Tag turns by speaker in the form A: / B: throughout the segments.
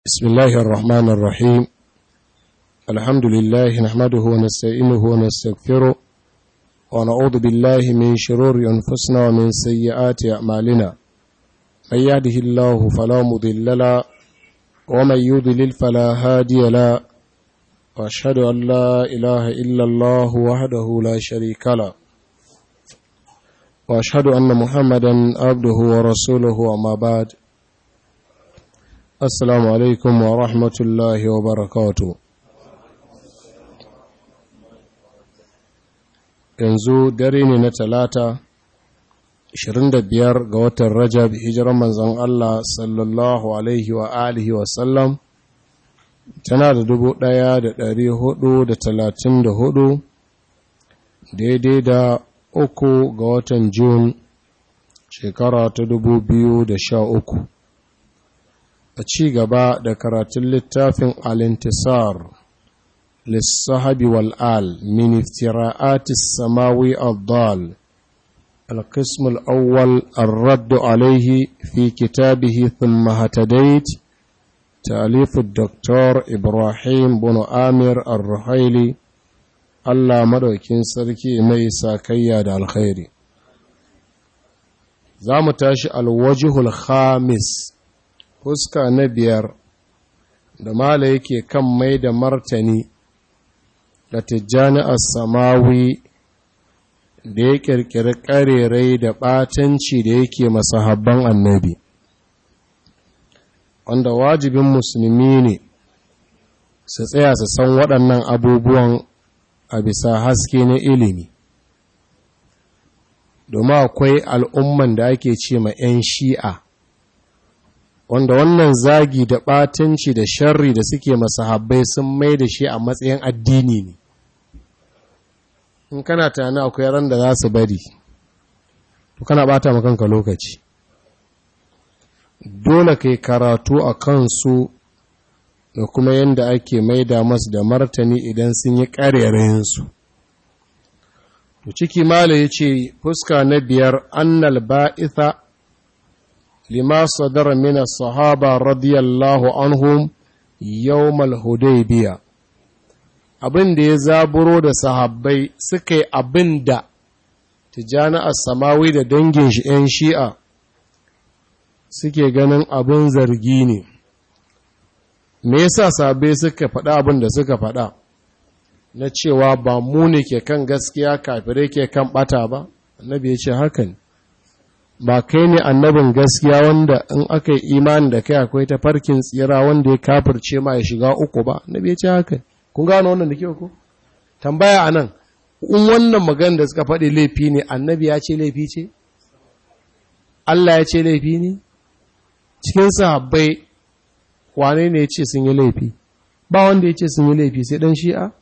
A: بسم الله الرحمن الرحيم الحمد لله نحمده ونستعينه ونستغفره ونعوذ بالله من شرور أنفسنا ومن سيئات أعمالنا من يهده الله فلا مضل له ومن يضلل فلا هادي له وأشهد أن لا إله إلا الله وحده لا شريك له وأشهد أن محمدا عبده ورسوله وما بعد Assalamu alaikum wa rahmatullahi wa barakatu. Yanzu dare ne na talata, 25 ga watan Rajab, hijiran manzan Allah sallallahu Alaihi wa alihi wa sallam, tana da dubu ɗaya da ɗari hudu da talatin da hudu, daidai da uku ga watan Jun, shekara ta dubu biyu da sha uku. a ci gaba da karatun littafin alintisar lissahabi wal'al min iftira'atis samawi al-dal القسم الأول الرد عليه في كتابه ثم هتديت تأليف الدكتور إبراهيم بن آمر الرحيلي الله مدوكين سركي ميسا كياد الخير زامتاش الوجه الخامس fuska na biyar da mala yake kan mai da martani da tijjani samawi da ya ƙirƙiri ƙarerai da ɓatanci da yake masahabban annabi wanda wajibin musulmi ne su tsaya su san waɗannan abubuwan a bisa haske na ilimi domin akwai al'umman da ake ce ma ‘yan shi'a’ wanda wannan zagi da ɓatanci da sharri da suke masahabbai sun mai da shi a matsayin addini ne in kana tana akwai ran da za su bari to kana ɓata makanka lokaci dole kai karatu a kansu da kuma yadda ake maida masu da martani idan sun yi ƙarerayensu to ciki mala ya ce fuska na biyar annal ba'itha لما صدر من الصحابة رضي الله عنهم يوم الهديبية abin da ya zaburo da sahabbai suka yi abin da tijjani samawi da dangin shi 'yan shi'a suke ganin abin zargi ne me yasa sahabbai suka faɗa abin da suka faɗa na cewa ba mu ne ke kan gaskiya kafirai ke kan ɓata ba annabi ya ce haka ne ba kai ne annabin gaskiya wanda in aka yi imani da kai akwai ta farkin tsira wanda ya kafirce ma ya shiga uku ba annabi ya ce haka kun gano wannan da kyau ko tambaya anan in wannan magana da suka faɗi laifi ne annabi ya ce laifi ce Allah ya ce laifi ne cikin sahabbai wane ne ya ce sun yi laifi ba wanda ya ce sun yi laifi sai dan shi'a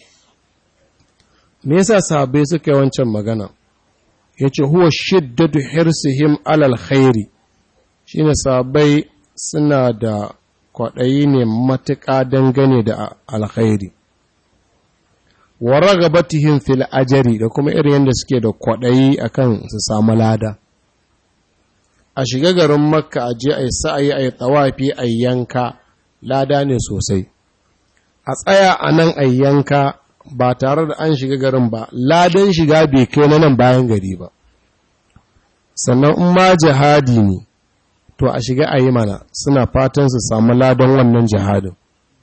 A: me yasa sahabbai suka yi wancan magana ya ce huwa shiddatu hirsihim alal khairi shi ne sabai suna da kwaɗayi ne matuƙa dangane da alkhairi wa ragabatihim fil ajari da kuma irin yadda suke da kwaɗayi akan su samu lada a shiga garin makka a je a yi sa'ayi a yi tsawafi a yanka lada ne sosai a tsaya a nan a yanka ba tare da an shiga garin ba ladan shiga bai kai na nan bayan gari ba sannan in ma jihadi ne to a shiga a yi mana suna fatan su samu ladan wannan jihadin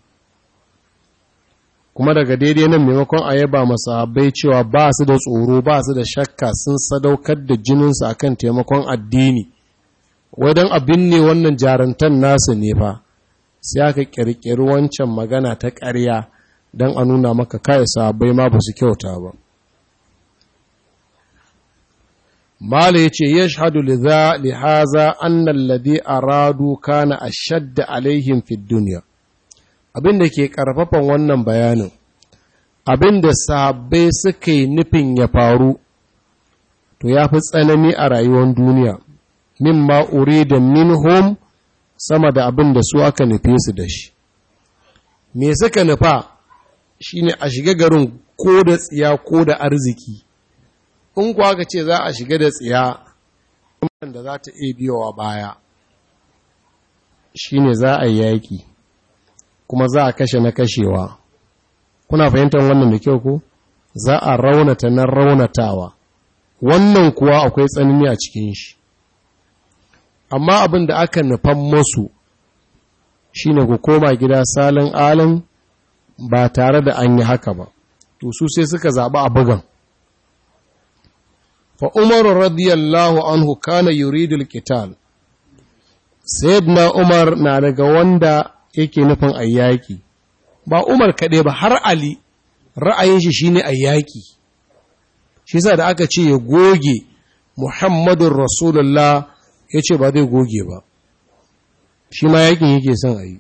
A: kuma daga daidai nan maimakon a yaba masahabai cewa ba su da tsoro ba su da shakka sun sadaukar da jininsu akan taimakon addini wadan abin ne wannan jarantar nasu ne fa sai aka kirkiri wancan magana ta ƙarya don a nuna maka kai sahabbai ma ba su kyauta ba mala ya ce ya shahadu lihaza annan lade a radu kana a shadda alaihim fi duniya abin da ke ƙarfafan wannan bayanin abin da sahabbai suka yi nufin ya faru to ya fi tsanani a rayuwar duniya min ma'uri da minhum sama da abin da su aka nufe su da shi me suka nufa shine a shiga garin ko da tsiya ko da arziki in kuwa aka ce za a shiga da tsiya da za ta iya biyowa baya shine za a yi yaƙi kuma za a kashe na kashewa kuna fahimtar wannan da kyau ko za a raunata na raunatawa wannan kuwa akwai tsanani a cikin shi amma abin da aka nufan masu shine ku koma gida salin alin ba tare da an yi haka ba to su sai suka zaɓi a bugan fa umaru radiyallahu anhu kana yuridul qital sayyidina umar na daga wanda yake nufin ayyaki ba umar kaɗai ba har ali ra'ayin shi shine ayyaki shi yasa da aka ce ya goge muhammadun rasulullah ya ce ba zai goge ba shi ma yakin yake son a yi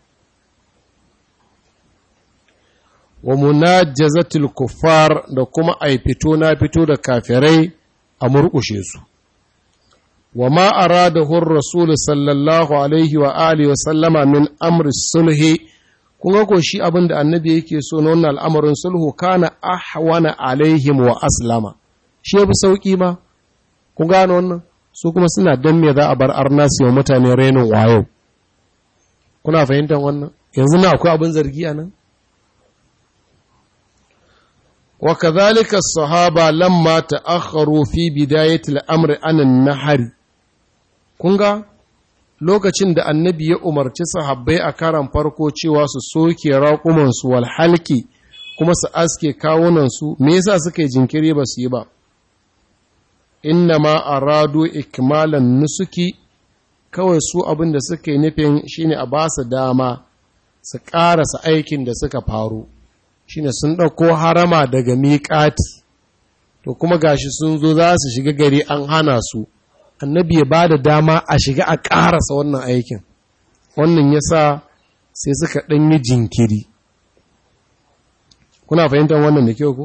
A: wa munajazatul kuffar da kuma ai fito na fito da kafirai a murkushe su wa ma aradahu rasul sallallahu alaihi wa alihi wa sallama min amri sulhi kun ga ko shi abin da annabi yake so na wannan al'amarin sulhu kana ahwana alaihim wa aslama shi yafi sauki ma kun gano wannan su kuma suna dan me za a bar arna su wa mutane renin wayo kuna fahimtar wannan yanzu na akwai abin zargi a nan وكذلك الصحابة لما تأخروا في بداية الأمر عن النهر kunga lokacin da annabi ya umarci sahabbai a karan farko cewa su soke raƙumansu wal halki kuma su aske kawunansu me yasa suka yi jinkiri ba su yi ba inna ma aradu ikmalan nusuki kawai su abin da suka yi nufin shine a ba su dama su ƙarasa aikin da suka faru shine sun ɗauko harama daga miƙati to kuma gashi sun zo za su shiga gari an hana su annabi ya ba da dama a shiga a ƙarasa wannan aikin wannan ya sa sai suka ɗanyi jinkiri kuna fahimtar wannan da kyau ku?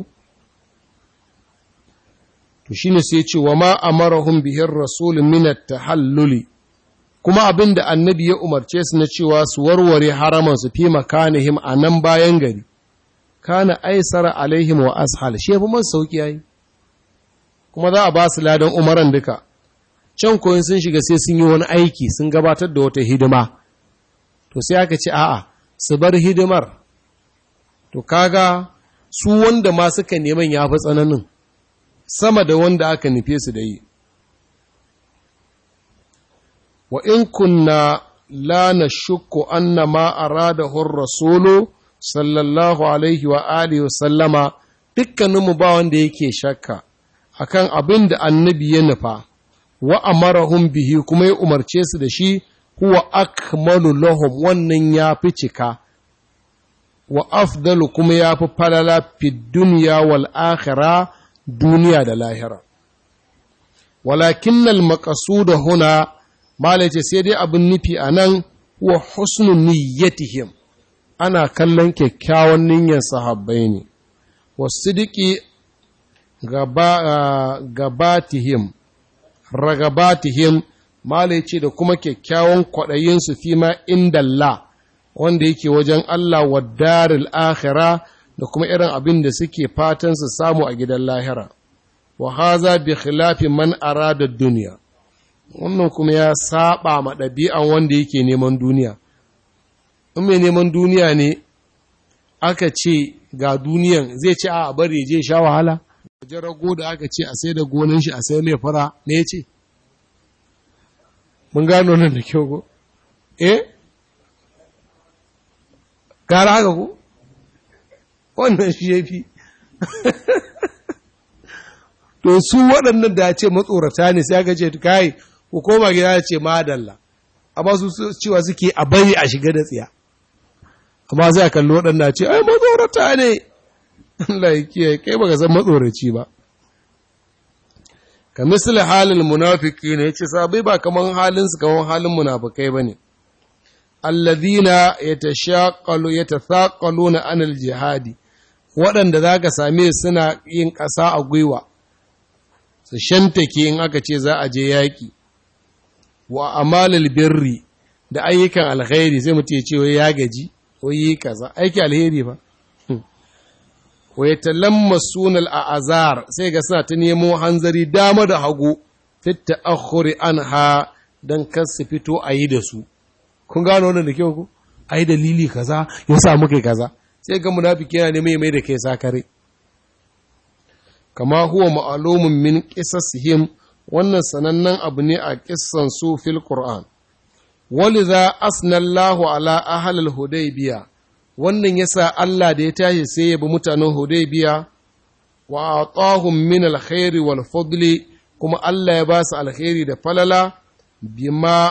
A: to shine sai ce wa ma amarahum bihin rasul minat tahalluli kuma abin da annabi ya umarce su na cewa su warware haraman su fi makanihim a nan bayan gari kana aisara alaihim wa ashal shi yafi man sauki yayi kuma za a ba su ladan umaran duka can koyin sun shiga sai sun yi wani aiki sun gabatar da wata hidima to sai aka ce a'a su bar hidimar to kaga su wanda ma suka neman ya fi tsananin sama da wanda aka nufe su da yi wa in kunna la nashukku anna ma aradahu ar-rasulu sallallahu alaihi wa alihi wa sallama dukkaninmu ba wanda yake shakka akan abin da annabi ya nufa wa amarahum bihi kuma ya umarce su da shi huwa akmalu lahum wannan ya fi cika wa afdalu kuma ya fi falala fi duniya wal akhira duniya da lahira walakin al maqsuda huna malace sai dai abin nufi anan huwa husnu niyyatihim ana kallon kyakkyawan niyyar sahabbai ne wasidiki gabatihim ragabatihim malai ce da kuma kyakkyawan kwaɗayinsu fi ma indalla wanda yake wajen Allah wa daril akhira da kuma irin abin da suke fatan su samu a gidan lahira wa haza bi khilafi man arada duniya wannan kuma ya saba ma ɗabi'an wanda yake neman duniya in mai neman duniya ne aka ce ga duniyan zai ce a bari je sha wahala wajen rago da aka ce a sai da gonan shi a sai mai fara me ya ce mun gano nan da kyau ko eh gara haka ko wannan shi ya fi to su waɗannan da ya ce matsorata ne sai aka ce kai ku koma gida ya ce madalla amma su cewa suke a bari a shiga da tsiya amma sai a kalli waɗanda ce ai matsorata ne Allah ya kiyaye kai baka san matsoraci ba ka misali halin munafiki ne yace sabai ba kaman halin su kaman halin munafikai bane alladhina yatashaqalu yatathaqaluna anil jihadi waɗanda zaka same suna yin ƙasa a gwiwa su shantake in aka ce za a je yaƙi wa amalil birri da ayyukan alkhairi sai mutum ya ce ya gaji ko yi kaza aiki alheri ba wa yatalammasuna al'azar sai ga suna ta nemo hanzari dama da hagu fit ta'akhuri anha dan kar su fito a yi da su kun gano wannan da kyau ku ai dalili kaza ya sa muka kaza sai ga munafiki yana neman mai da kai sakare kama huwa ma'alumun min qisasihim wannan sanannen abu ne a kissan su fil qur'an waliza asnallahu ala ahlil hudaybiya wannan yasa Allah da ya tashi sai ya bi mutanen hudaybiya wa atahum min alkhairi wal fadli kuma Allah ya ba su alkhairi da falala bima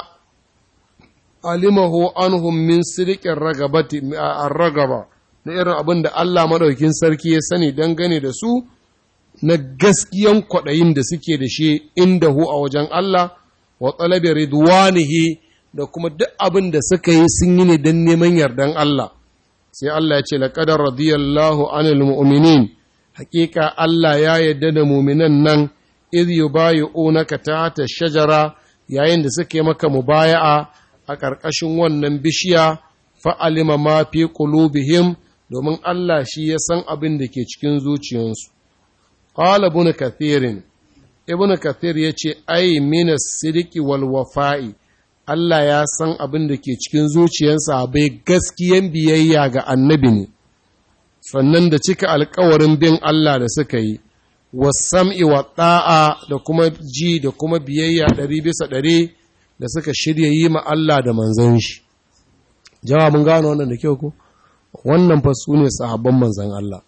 A: alimahu anhum min sirikin ragabati ragaba na irin abin da Allah madaukin sarki ya sani dangane da su na gaskiyan kwaɗayin da suke da shi inda hu a wajen Allah wa talabi ridwanihi da kuma duk abin da suka yi sun yi ne don neman yardan Allah sai Allah ya ce laqad radiyallahu anil mu'minin hakika Allah ya yarda da mu'minan nan idh yubayi'unaka tahta shajara yayin da suke maka mubaya'a a ƙarƙashin wannan bishiya fa'alima ma fi qulubihim domin Allah shi ya san abin da ke cikin zuciyarsu qala ibn kathirin ibn kathir yace ai min as-sidqi wal wafa'i Allah ya san abin da ke cikin zuciyarsa bai gaskiyan biyayya ga annabi ne sannan da cika alkawarin bin Allah da suka yi wasam'i wa ɗa'a da kuma ji da kuma biyayya ɗari bisa ɗari da suka shirya yi ma Allah da manzan shi. Jawa mun gano wannan da kyau ku? Wannan fa su ne sahabban manzan Allah.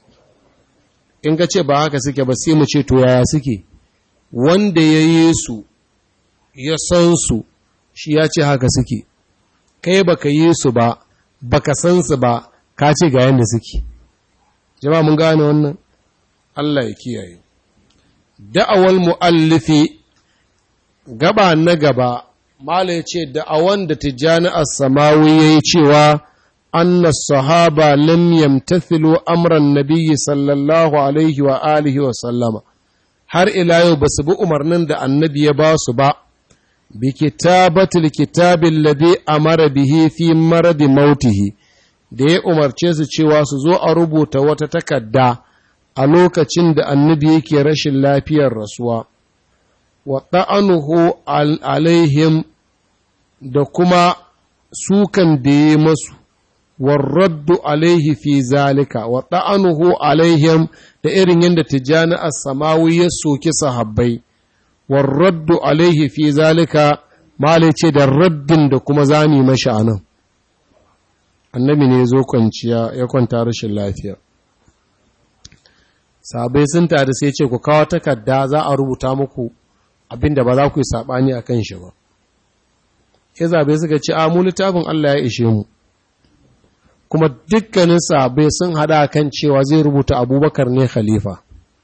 A: In ka ce ba haka suke ba sai mu ce to yaya suke, wanda ya yi su, ya san su, shi ya ce haka suke, kai baka yi su ba, baka san su ba, ka ce ga yadda suke. Jama'a mun gane wannan? Allah ya kiyaye. Da'awal mu'allifi gaba na gaba, Mala ya ce, da'awan da Tijjani As-Samawi ya yi cewa, anna sahaba lam yamtathilu amran nabiyyi sallallahu alaihi wa alihi wa sallama, har ila yau ba su bi umarnin da annabi ya ba su ba, bi kitabatul kitabin ladhi amara bihi fi maradi mautihi, da ya umarce su cewa su zo a rubuta wata takarda. a lokacin da annabi yake rashin lafiyar rasuwa, wa ta'anuhu alaihim da kuma sukan da ya masu, warraddu alaihi fi zalika, wa ta'anuhu alaihim da irin yadda tijjani a samawi ya soki sahabbai, warraddu alaihi fi zalika, malai ce da raddin da kuma zami mashi a nan. Annabi ne ya zo kwanciya ya kwanta rashin lafiya. sabai sun tare sai ce ku kawo takarda za a rubuta muku abinda ba za ku yi saɓani a kan shi ba ya zabe suka ce a mu littafin Allah ya ishe mu kuma dukkanin sabai sun hada kan cewa zai rubuta abubakar ne khalifa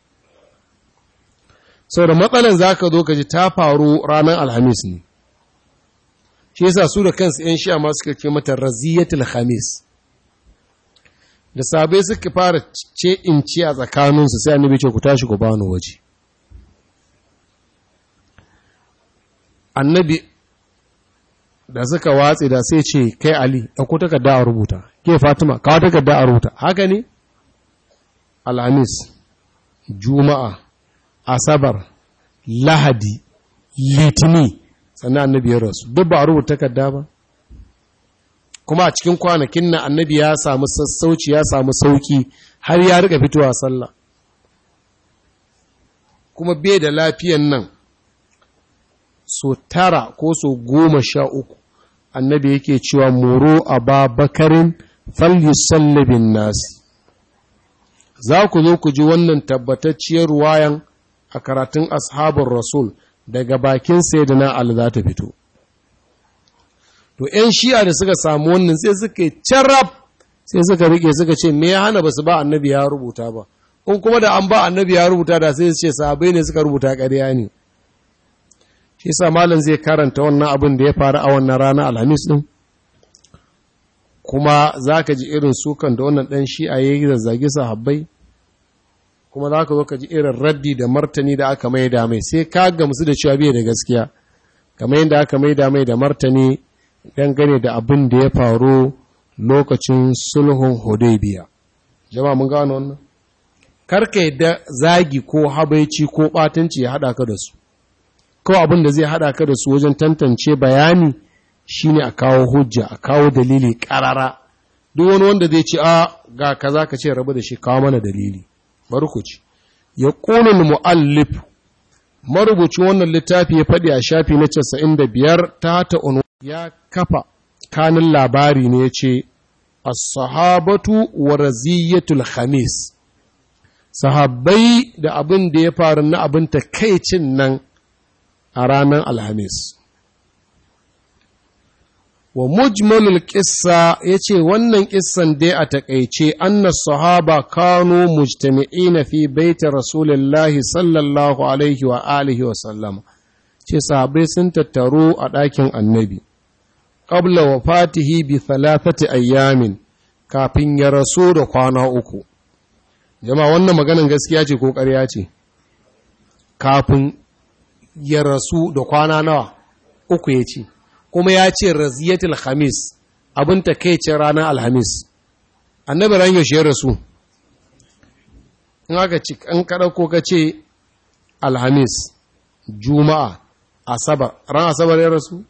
A: sau da matsalan za ka zo ka ji ta faru ranar alhamis ne shi yasa su da kansu 'yan sha masu suka ce mata raziyatul khamis da sabai suka fara ce in ci a tsakaninsu sai annabi ce ku tashi ku bani waje annabi da suka watse da sai ce kai ali ɗauko takarda a rubuta ke fatima kawo takarda a rubuta haka ne alhamis juma'a asabar lahadi litini sannan annabi ya rasu duk ba a rubuta takarda ba kuma a cikin kwanakin nan annabi ya samu sassauci ya samu sauki har ya rika fitowa sallah kuma bai da lafiyan nan so tara ko so goma sha uku annabi yake cewa moro a ba bakarin falyusallabin nasi za ku zo ku ji wannan tabbatacciyar ruwayan a karatun ashabin rasul daga bakin sayyidina Ali za ta fito to ‘yan shi'a da suka samu wannan sai suka yi carab sai suka rike suka ce me ya hana ba su ba annabi ya rubuta ba in kuma da an ba annabi ya rubuta da sai su ce sahabai ne suka rubuta ƙarya ne shi sa malam zai karanta wannan abin da ya faru a wannan rana alhamis din kuma za ka ji irin sukan da wannan ɗan shi'a ya yi zazzage sahabbai kuma za ka zo ka ji irin raddi da martani da aka mai da mai sai ka gamsu da cewa bai da gaskiya kamar yadda aka mai da mai da martani dangane da abin da ya faru lokacin sulhun hudaybiya jama'a mun gano wannan karka yadda zagi ko habaici ko batanci ya hada ka da su kawai abin da zai hada ka da su wajen tantance bayani shine a kawo hujja a kawo dalili karara duk wani wanda zai ce a ga kaza ka ce rabu da shi kawo mana dalili bari ku ci ya qulul muallif marubucin wannan littafi ya faɗi a shafi na 95 ta ta ya kafa kanin labari ne ya ce as-sahabatu wa raziyatul khamis sahabbai da abin da ya faru na abin takaicin nan a ranar alhamis wa mujmalul qissa yace wannan kissan dai a takeice anna sahaba kanu mujtami'ina fi baiti rasulillahi sallallahu alaihi wa alihi wa sallam ce sahabbai sun tattaru a ɗakin annabi qabla wafatihi bi thalathati ayyamin kafin ya rasu da kwana uku jama'a wannan maganan gaskiya ce ko ƙarya ce kafin ya rasu da kwana nawa uku ya ce kuma ya ce raziyatul khamis abin takaicin ranar alhamis annabi ran yaushe ya rasu in aka ci an kada ko ka ce alhamis juma'a asabar ran asabar ya rasu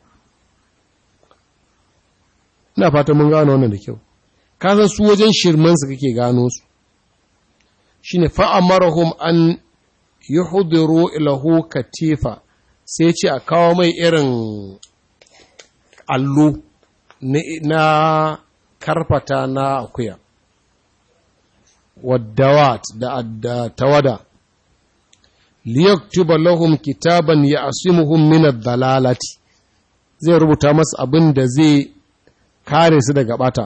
A: ina fata mun gano wannan da kyau ka san su wajen shirman su kake gano su shine fa amarahum an yuhdiru ilahu katifa sai ce a kawo mai irin allo na karfata na akuya waddawat da tawada liyaktuba lahum kitaban ya'simuhum min ad-dalalati zai rubuta masu abin da zai kare su daga bata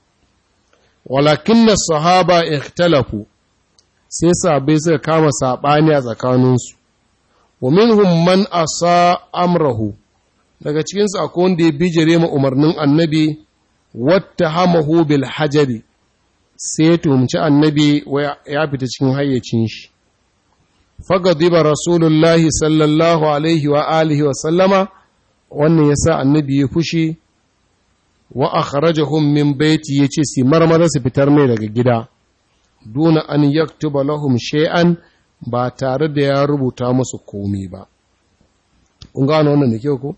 A: walakinna sahaba ikhtalafu sai sabai suka kama sabani a tsakaninsu wa minhum man asa amrahu daga cikinsu akwai wanda ya bijire ma umarnin annabi wata hamahu bil hajari sai ya tuhumci annabi ya fita cikin hayyacin shi fagadiba rasulullahi sallallahu alaihi wa alihi wa sallama wannan yasa annabi ya fushi wa akhrajahum min baiti yace si marmara su fitar mai daga gida duna an yaktuba lahum shay'an ba tare da ya rubuta musu komai ba kun gano wannan da kyau ko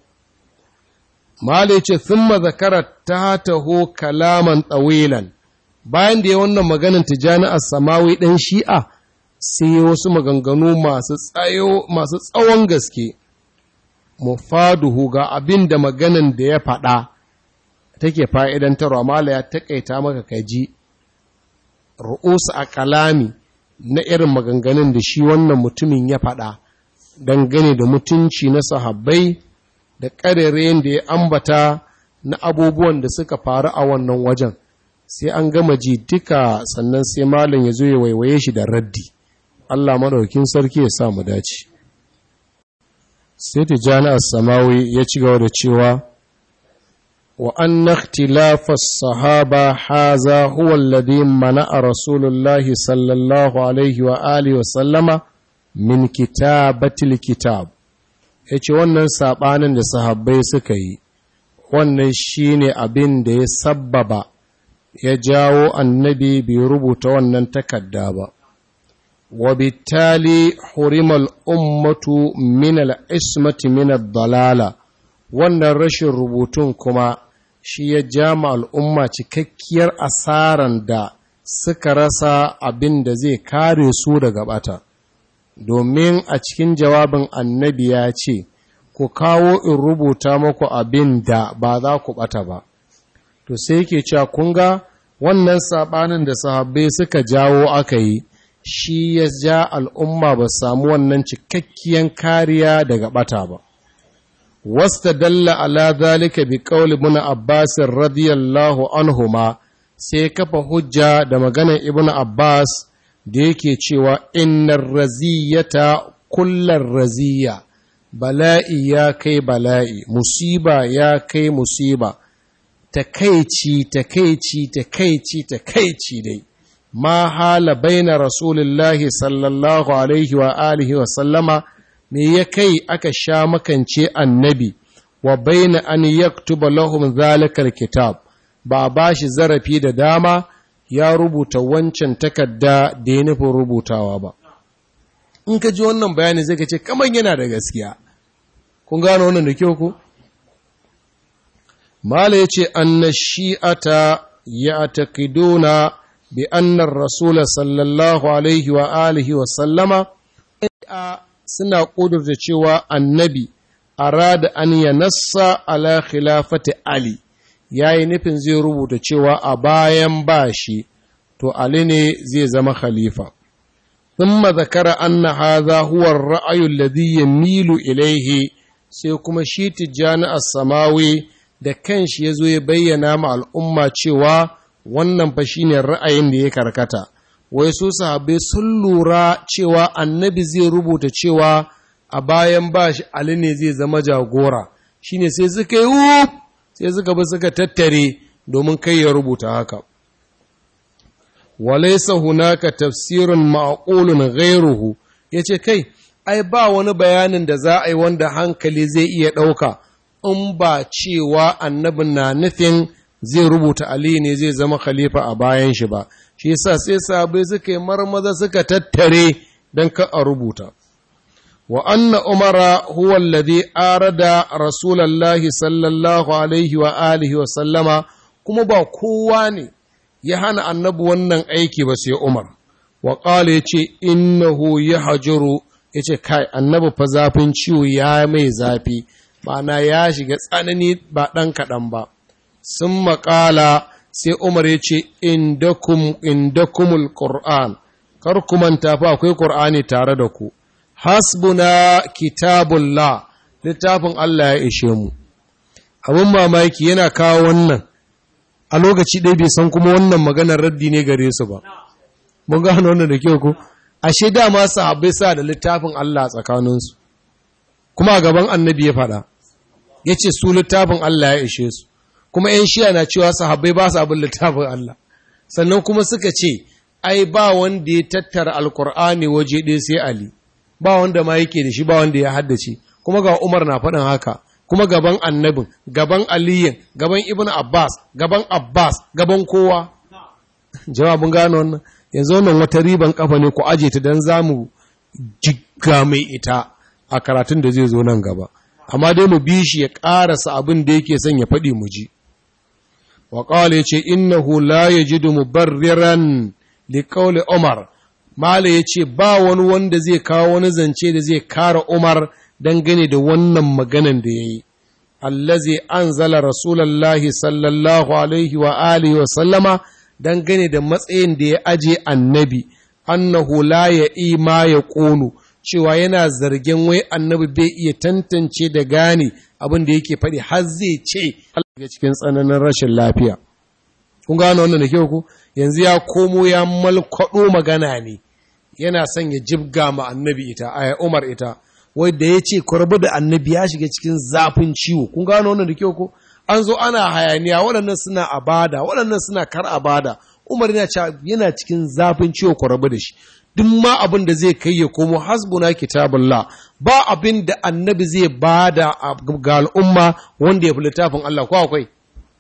A: Mala ce, Thumma zakara ta taho kalaman tsawilan, bayan da ya wannan maganin tijani a samawi ɗan shi'a, sai wasu maganganu masu tsawon gaske, mufaduhu ga abin da maganin da ya faɗa take fa'idantarwa, Mala ya taƙaita maka kaji, ru'usu a kalami na irin maganganun da shi wannan mutumin ya faɗa, dangane da mutunci na sahabbai. da ƙarerayen da ya ambata na abubuwan da suka faru a wannan wajen sai an gama ji duka sannan sai malin ya zo ya waiwaye shi da raddi Allah maɗaukin sarki ya sa mu dace sai tijani as-samawi ya ci gaba da cewa wa anna ikhtilafa as-sahaba haza huwa alladhi mana'a rasulullahi sallallahu alaihi wa alihi wa sallama min kitabatil kitab ya ce wannan saɓanin da sahabbai suka yi wannan shi ne abin da ya sabbaba ya jawo annabi bai rubuta wannan takarda ba wa bitali hurimal ummatu min al-ismati min ad-dalala wannan rashin rubutun kuma shi ya jama al'umma cikakkiyar asaran da suka rasa abin da zai kare su daga bata domin a cikin jawabin annabi ya ce, Ku kawo in rubuta muku abin da ba za ku ɓata ba. To sai yake cewa kun ga wannan saɓanin da sahabbai suka jawo aka yi, shi ya ja al'umma ba samu wannan cikakkiyan kariya daga ɓata ba. Wasta dalla ala zalika bi ƙauli muna Abbasin radiyallahu anhuma sai kafa hujja da maganar Ibn Abbas da yake cewa innar raziyata kullar raziya bala'i ya kai bala'i musiba ya kai musiba takaici takaici takaici takaici dai ma hala baina rasulullahi sallallahu alaihi wa alihi wa sallama me ya kai aka sha makance annabi wa baina an yaktuba lahum zalikal kitab ba ba shi zarafi da dama ya rubuta wancan takarda da ya nufin rubutawa ba. In ka ji wannan bayani zai ka ce, kamar yana da gaskiya. Kun gano wannan da kyau ku? mala yace anna shi'ata ya'taqiduna bi anna ar-rasul sallallahu alaihi wa alihi wa sallama suna kudurta cewa annabi arada an yanassa ala khilafati ali yayi nufin zai rubuta cewa a bayan bashi to ali ne zai zama khalifa ثم ذكر أن هذا هو الرأي الذي يميل إليه sai kuma shi tijjani samawi da kanshi ya zo ya bayyana ma al'umma cewa wannan fa shine ra'ayin da ya karkata wai su sahabbai sun lura cewa annabi zai rubuta cewa a bayan ba shi ali ne zai zama jagora shine sai suka yi sai suka bi suka tattare domin kai ya rubuta haka walaisa hunaka tafsirun ma'qulun ghairuhu yace kai ai ba wani bayanin da za a yi wanda hankali zai iya ɗauka in ba cewa annabin na nufin zai rubuta Ali ne zai zama khalifa a bayan shi ba shi yasa sai sabai suka yi marmaza suka tattare don ka a rubuta wa anna umara huwa alladhi arada rasulullahi sallallahu alaihi wa alihi wa sallama kuma ba kowa ne ya hana annabi wannan aiki ba sai Umar wa qala yace innahu yahjuru yace kai annabi fa zafin ciwo ya mai zafi ma'ana ya shiga tsanani ba dan kaɗan ba sun maƙala sai Umar yace indakum indakumul qur'an kar ku manta fa akwai qur'ani tare da ku hasbuna kitabullah littafin Allah ya ishe mu abin mamaki yana kawo wannan a lokaci ɗaya bai san kuma wannan maganar raddi ne gare su ba mun gano wannan da kyau ko ashe dama sahabbai sa da littafin Allah tsakaninsu kuma a gaban annabi ya faɗa ya ce su littafin Allah ya ishe su kuma ‘yan shiya na cewa sahabbai ba su abin littafin Allah sannan kuma suka ce ai ba wanda ya tattara alkur'ani waje ɗaya sai Ali ba wanda ma yake da shi ba wanda ya haddace kuma ga Umar na faɗin haka kuma gaban annabin gaban aliyin gaban ibn abbas gaban abbas gaban kowa jawabin gano wannan yanzu wannan wata riban kafa ne ku aje ta don zamu jigga mai ita a karatun da zai zo nan gaba amma dai mu bi shi ya karasa abin da yake son ya faɗi mu ji wa qala yace innahu la yajidu mubarriran li qawli umar mala yace ba wani wanda zai kawo wani zance da zai kara umar dangane da wannan maganan da ya yi, allazi an zala Rasulallahi sallallahu Alaihi wa alihi wa sallama dangane da matsayin da ya aje annabi, annahu la ya ima ya ƙonu, cewa yana zargin wai annabi bai iya tantance da gane abin da yake faɗi har zai ce Allah cikin tsananin rashin lafiya. Kun gano wannan da kyau ku? Yanzu ya komo ya malkwaɗo magana ne, yana son ya jibga ma annabi ita, a Umar ita. wai da ya ce kwarba da annabi ya shiga cikin zafin ciwo kun gano wannan da kyau ko an zo ana hayaniya waɗannan suna abada waɗannan suna kar abada umar yana yana cikin zafin ciwo kwarba da shi duk ma abin da zai kai ya komo hasbuna kitabullah ba abin da annabi zai bada ga al'umma wanda ya fi littafin Allah ko akwai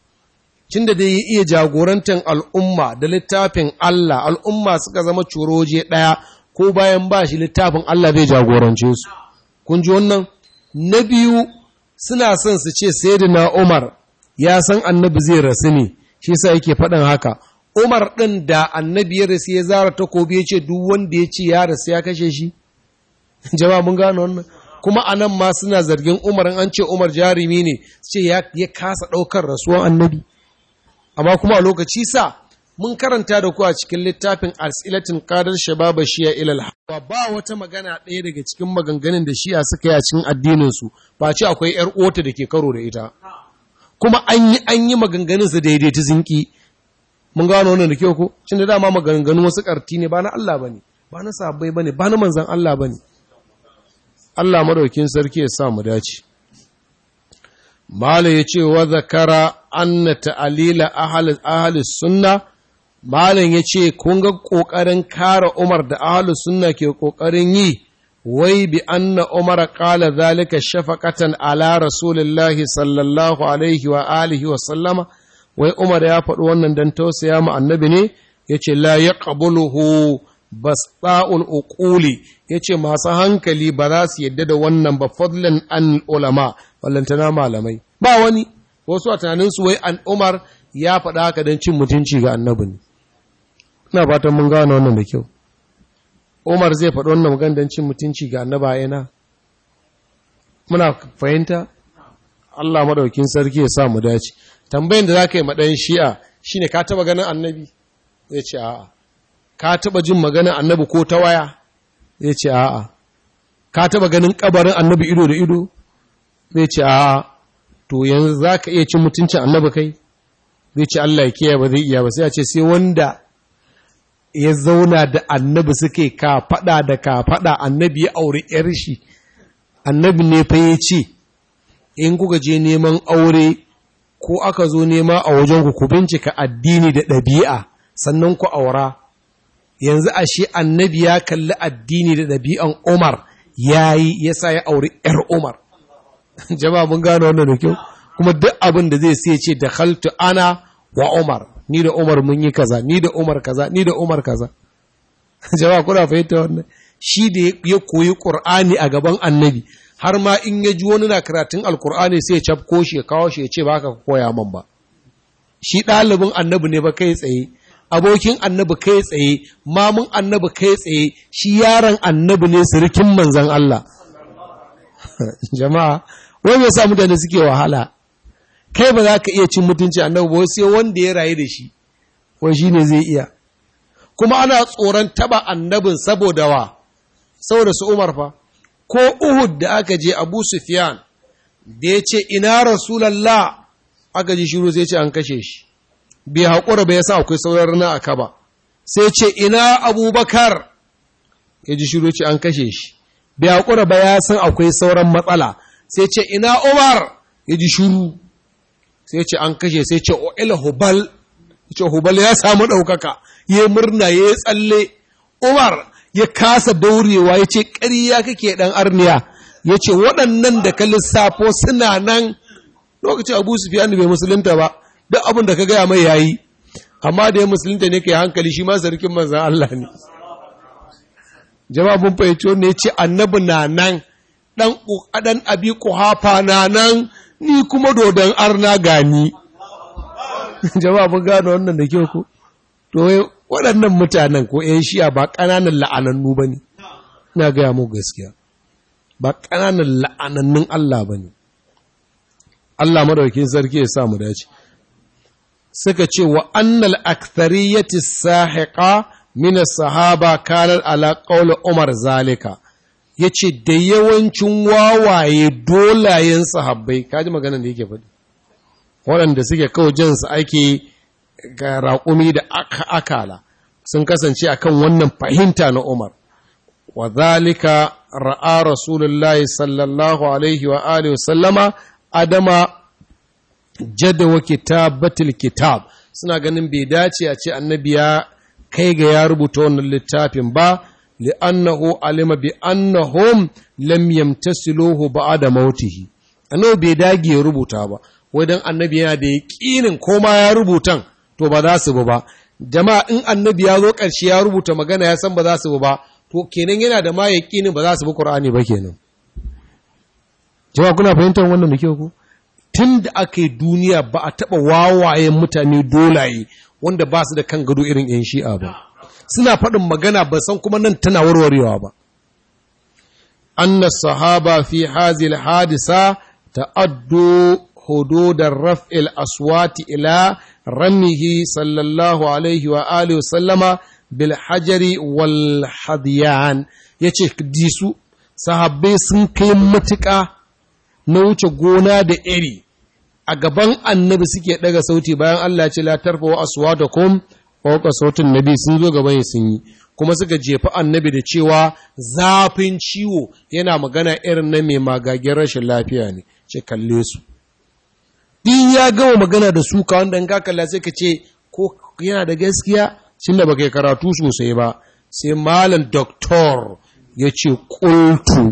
A: cin da dai ya iya jagorantar al'umma da littafin Allah al'umma suka zama curoje ɗaya ko bayan ba shi littafin Allah zai jagorance su kun ji wannan na biyu suna son su ce sayyidina Umar ya san annabi zai rasu ne shi yasa yake faɗin haka Umar ɗin da annabi ya rasu ya zara takobi ya ce duk wanda ya ce ya rasu ya kashe shi jama'a mun gano wannan kuma anan ma suna zargin Umar an ce Umar jarumi ne su ce ya kasa ɗaukar rasuwan annabi amma kuma a lokaci sa mun karanta da ku a cikin littafin asilatin qadar shababa shiya ilal hawa ba wata magana ɗaya daga cikin maganganun da shiya suka yi a cikin addinin su ba ce akwai yar ota da ke karo da ita kuma an yi an yi maganganun su daidai ta zinki mun gano wannan da kyau ko cin da dama maganganun wasu karti ne ba na Allah bane ba na sahabbai bane ba na manzon Allah bane Allah madaukin sarki ya sa mu dace Mala ya ce wa zakara anna ta'alila ahli sunna Malam ya ce, Kun ga ƙoƙarin kare Umar da ahalu sunna ke ƙoƙarin yi, wai bi anna Umar ƙala zalika shafaƙatan ala Rasulullahi sallallahu alaihi wa alihi wa sallama, wai Umar ya faɗi wannan don tausaya ma annabi ne, ya ce, La ya ƙabuluhu basɗa'ul uƙuli, ya ce, Masu hankali ba za su yadda da wannan ba fadlan an ulama, ballantana malamai. Ba wani, wasu a tunaninsu wai an umar ya faɗa haka don cin mutunci ga annabi ne ina fatan mun gano wannan da kyau umar zai faɗi wannan magana don cin mutunci ga annaba yana muna fahimta Allah madaukin sarki ya sa mu dace tambayin da zaka yi ma dan shi'a shine ka taba ganin annabi zai ce a'a ka taba jin maganar annabi ko ta waya zai ce a'a ka taba ganin kabarin annabi ido da ido zai ce a'a to yanzu zaka iya cin mutuncin annabi kai zai ce Allah ya kiyaye ba zai iya ba sai ya ce sai wanda ya zauna da annabi suke ka fada da ka fada annabi ya aure yar shi annabi ne fa ya ce in kuka je neman aure ko aka zo nema a wajen ku bincika addini da ɗabi'a sannan ku aura yanzu ashe annabi ya kalli addini da ɗabi'an Umar yayi yasa ya auri ‘yar Umar jama'a mun gano wannan da kyau kuma duk abin da zai sai ce da khaltu ana wa Umar ni da Umar mun yi kaza ni da Umar kaza ni da Umar kaza jama'a kuna fahimta wannan shi da ya koyi Qur'ani a gaban annabi har ma in ya ji wani na karatun alkur'ani sai ya cafko shi ya kawo shi ya ce ba ka koya man ba shi ɗalibin annabi ne ba kai tsaye abokin annabi kai tsaye mamun annabi kai tsaye shi yaron annabi ne sirikin manzan Allah jama'a wai ya sa mutane suke wahala kai ba za ka iya cin mutunci annabi ba sai wanda ya rayu da shi wai shi ne zai iya kuma ana tsoron taba annabin saboda wa saboda su umar fa ko Uhud da aka je Abu Sufyan da ya ce ina Rasulallah aka ji shiru sai ce an kashe shi bai haƙura ba ya sa akwai sauran rana a kaba sai ce ina Abubakar ya ji shiru ce an kashe shi bai haƙura ba ya san akwai sauran matsala sai ce ina Umar ya ji shiru sai ce an kashe sai ce o'ila hubal ce hubal ya samu ɗaukaka ya murna ya tsalle Umar ya kasa daurewa ya ce ƙariya kake ɗan arniya ya ce waɗannan da ka lissafo suna nan lokacin abu sufiyan bai musulunta ba duk abin da ka gaya mai yayi amma da ya musulunta ne ka yi hankali shi ma sarkin manzan Allah ne jawabin fahimci ne ya ce annabi na nan ɗan ɗan abi kuhafa na nan ni kuma dodon arna gani jawabin gano wannan da kyau ko to waɗannan mutanen ko ‘yan shiya ba ƙananan la'anannu ba ne, ina gaya mu gaskiya, ba ƙananan la'anannun Allah ba ne. Allah madaukin sarki ya sa mu dace. Suka ce wa annal akthariyyati sahiqa min sahaba kanar ala qawli Umar zalika. Yace da yawancin wawaye dolayen sahabbai, kaji maganar da yake faɗi. Waɗanda suke kawo jinsu ake ga raƙumi da akala sun kasance akan wannan fahimta na Umar. Wa zalika ra'a Rasulullahi sallallahu alaihi wa alihi sallama adama jadawa kitabatil kitab suna ganin bai dace a ce annabi ya kai ga ya rubuta wannan littafin ba li'annahu alima bi annahum lam yamtasiluhu ba'da mautihi annabi bai dage ya rubuta ba wai dan annabi yana da yaƙinin koma ya rubutan to ba za su bi ba jama'a in annabi ya zo ƙarshe ya rubuta magana ya san ba za su bi ba to kenan yana da ma yaƙinin ba za su bi Qur'ani ba kenan jama'a kuna fahimtar wannan da kyau ko tun da aka yi duniya ba a taɓa wawayen mutane dolaye wanda ba su da kan gado irin 'yan shi'a ba suna faɗin magana ba san kuma nan tana warwarewa ba anna sahaba fi hazil hadisa ta'addu hududar raf'il aswati ila ramihi sallallahu alaihi wa alihi wa sallama bil hajari wal hadiyan yace disu sahabbai sun kai matuƙa na wuce gona da iri a gaban annabi suke daga sauti bayan Allah ya ce la tarfa wa aswatakum fawqa sautin nabi sun zo gaban sun yi kuma suka jefa annabi da cewa zafin ciwo yana magana irin na mai magagen rashin lafiya ne ce kalle su din ya gama magana da su ka wanda in ka kalla sai ka ce ko yana da gaskiya shin da baka karatu sosai ba sai malam doktor ya ce kultu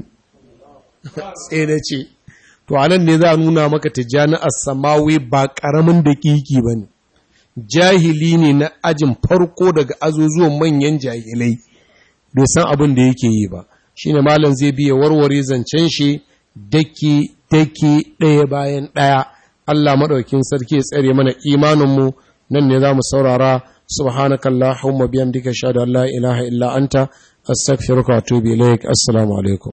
A: sai na ce to anan ne za a nuna maka tijjani as-samawi ba karamin daƙiƙi ba ne jahili ne na ajin farko daga azuzuwan manyan jahilai bai san abin da yake yi ba shine malam zai biya warware zancen shi daki daki ɗaya bayan ɗaya Allah maɗaukin sarki ya tsare mana imaninmu nan ne za mu saurara subhanakallahumma biyamdika shahadu an la ilaha illa anta astaghfiruka wa atubu ilaik assalamu alaikum